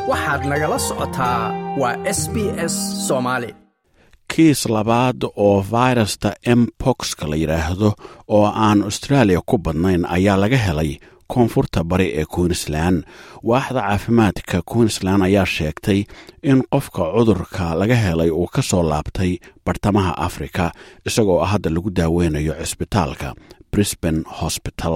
waxaad nagala socotaa waa s b s soomaali kiis labaad oo virusta empoxka la yidhaahdo oo aan australia ku badnayn ayaa laga helay koonfurta bari ee queensland waaxda caafimaadka queensland ayaa sheegtay in qofka cudurka laga helay uu ka soo laabtay bartamaha afrika isagoo hadda lagu daaweynayo cisbitaalka brisbane hospital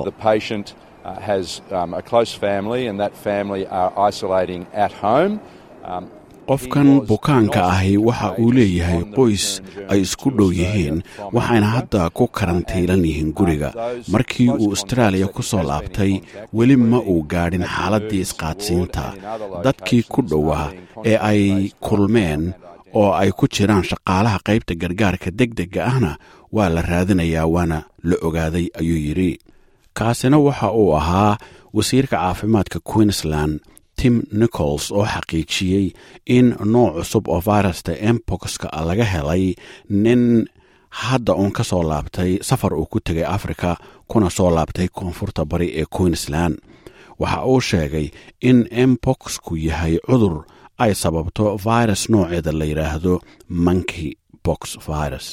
qofkan bukaanka ahi waxa uu leeyahay qoys ay isku dhow yihiin waxayna hadda ku karantiilan yihiin guriga markii uu austraaliya ku soo laabtay weli ma uu gaadhin xaaladdii isqaadsiinta dadkii ku dhowaa ee ay kulmeen oo ay ku jiraan shaqaalaha qaybta gargaarka deg degga ahna waa la raadinayaa waana la ogaaday ayuu yidhi kaasina waxa uu ahaa wasiirka caafimaadka queensland tim nichols oo xaqiijiyey in nooc cusub oo virusta empoxka laga helay nin hadda uun ka soo laabtay safar uu ku tegay africa kuna soo laabtay koonfurta bari ee queensland waxa uu sheegay in empoxku yahay cudur ay sababto virus nooceeda la yidhaahdo monkey box virus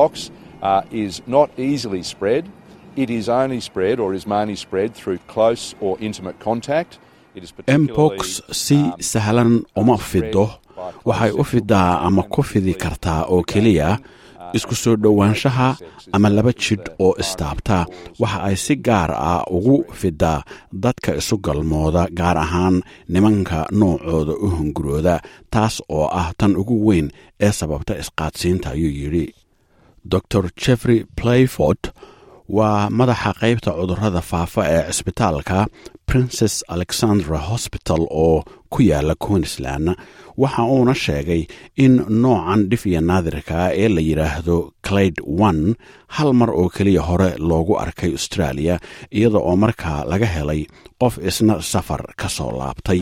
empox si sahlan uma fido waxay u fidaa ama ku fidi kartaa oo keliya isku soo dhowaanshaha ama laba jidh oo istaabta waxa ay si gaar ah ugu fidaa dadka isu galmooda gaar ahaan nimanka noocooda u hungurooda taas oo ah tan ugu weyn ee sababta isqaadsiinta ayuu yidhi dor jeffrey playford waa madaxa qaybta cudurrada faafa ee cisbitaalka princes alexandra hosbital oo ku yaala queensland waxa uuna sheegay in noocan dhif iyo naadirka ee la yidhaahdo clade one hal mar oo keliya hore loogu arkay australia iyada oo markaa laga helay qof isna safar ka soo laabtay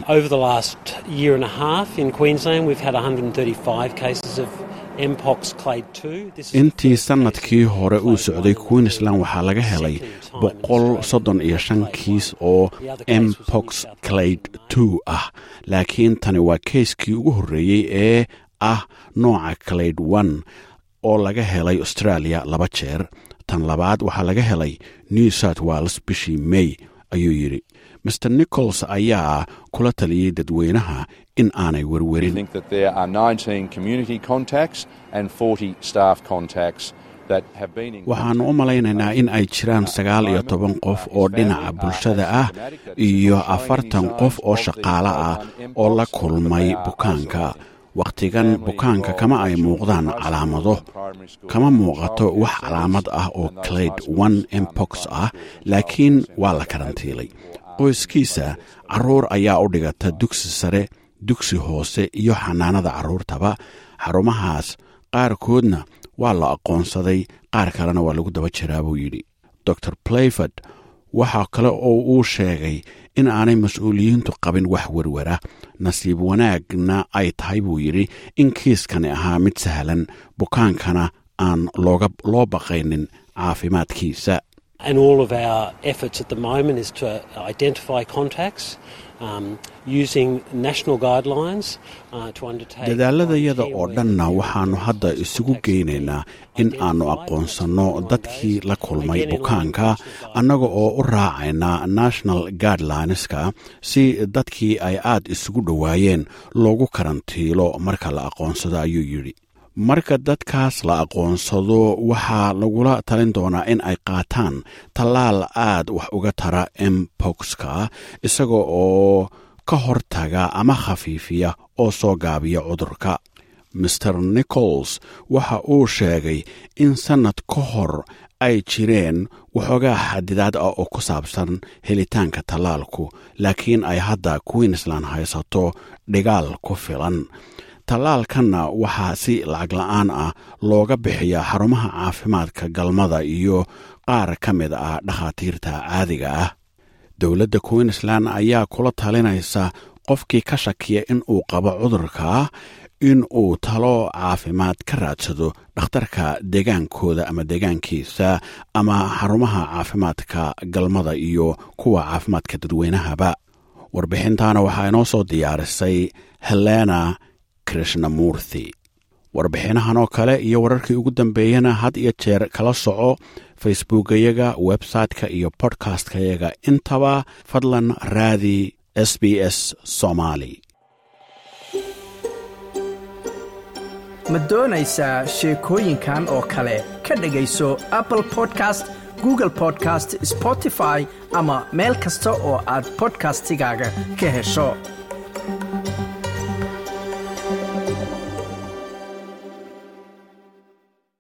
intii sannadkii hore uu socday queensland waxaa laga helay boqol soddon iyo shan kiis oo empox clade two ah laakiin tani waa keiskii ugu horreeyey ee ah nooca clade one oo laga helay australia laba jeer tan labaad waxaa laga helay new south wales bishii may ayuu yidhi mr nichols ayaa kula taliyey dadweynaha in aanay werwerin waxaannu u malaynaynaa in ay jiraan sagaal iyo toban qof oo dhinaca bulshada ah iyo afartan qof oo shaqaale ah oo la kulmay bukaanka wakhtigan bukaanka kama ay muuqdaan calaamado kama muuqato wax calaamad ah oo clade one empox ah laakiin waa la karantiilay qoyskiisa carruur ayaa u dhigata dugsi sare dugsi hoose iyo xanaanada carruurtaba xarumahaas qaarkoodna waa la aqoonsaday qaar kalena waa lagu daba jiraa buu yidhi dor playford waxaa kale oo uu sheegay in aanay mas-uuliyiintu qabin wax werwara nasiib wanaagna ay tahay buu yidhi in kiiskani ahaa mid sahlan bukaankana aan loo baqaynin caafimaadkiisa And all of our efforts at the moment is to identify contacts um, using national guidelines uh, to undertake. dadaaladayada oo dhanna waxaannu hadda isugu geynaynaa in aannu aqoonsanno dadkii la kulmay bukaanka annaga oo u raacayna national guidelineska si dadkii ay aad isugu dhowaayeen loogu karantiilo marka la aqoonsado ayuu yidhi marka dadkaas la aqoonsado waxaa lagula talin doonaa in ay qaataan tallaal aad wax uga tara empoxka isaga oo ka hortaga ama khafiifiya oo soo gaabiya cudurka maer nichols waxa uu sheegay in sannad ka hor ay jireen waxoogaa xadidaad ah oo ku saabsan helitaanka tallaalku laakiin ay hadda queensland haysato dhigaal ku filan tallaalkanna waxaa si lacag la-aan ah looga bixiyaa xarumaha caafimaadka galmada iyo qaar ka mid ah dhakhaatiirta caadiga ah dowladda queensland ayaa kula talinaysa qofkii ka shakiya in uu qabo cudurka in uu talo caafimaad ka raadsado dhakhtarka deegaankooda ama deegaankiisa ama xarumaha caafimaadka galmada iyo kuwa caafimaadka dadweynahaba warbixintaana waxaa inoo soo diyaarisay helena krishnamurthi warbixinahan oo kale iyo wararkii ugu dambeeyana had iyo jeer kala soco facebookayaga website-ka iyo bodkastkayaga intaba fadlan raadi s b s somaali ma doonaysaa sheekooyinkan oo kale ka dhegayso apple podcast google podcast spotify ama meel kasta oo aad bodkastigaaga ka hesho